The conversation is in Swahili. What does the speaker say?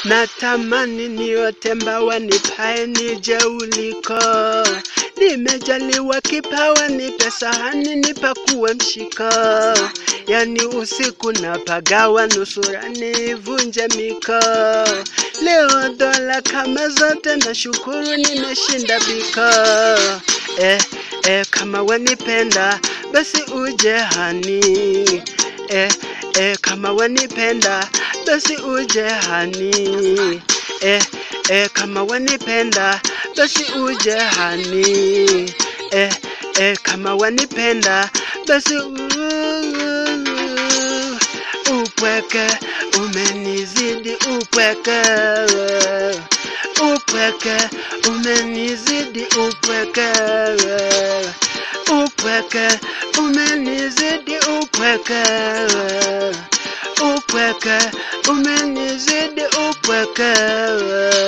natamani niote mbawa nipae nije uliko. Nimejaliwa kipawa, nipe sahani nipakuwe mshiko, yani usiku napagawa nusura nivunje miko. Leo dola kama zote na shukuru nimeshinda biko. Eh, eh, kama wanipenda basi uje hani eh, eh, kama wanipenda basi uje hani eh, eh, kama wanipenda basi uje hani eh, eh, kama wanipenda basi upweke umenizidi upweke upweke umenizidi upweke upweke umenizidi upweke upweke umenizidi upweke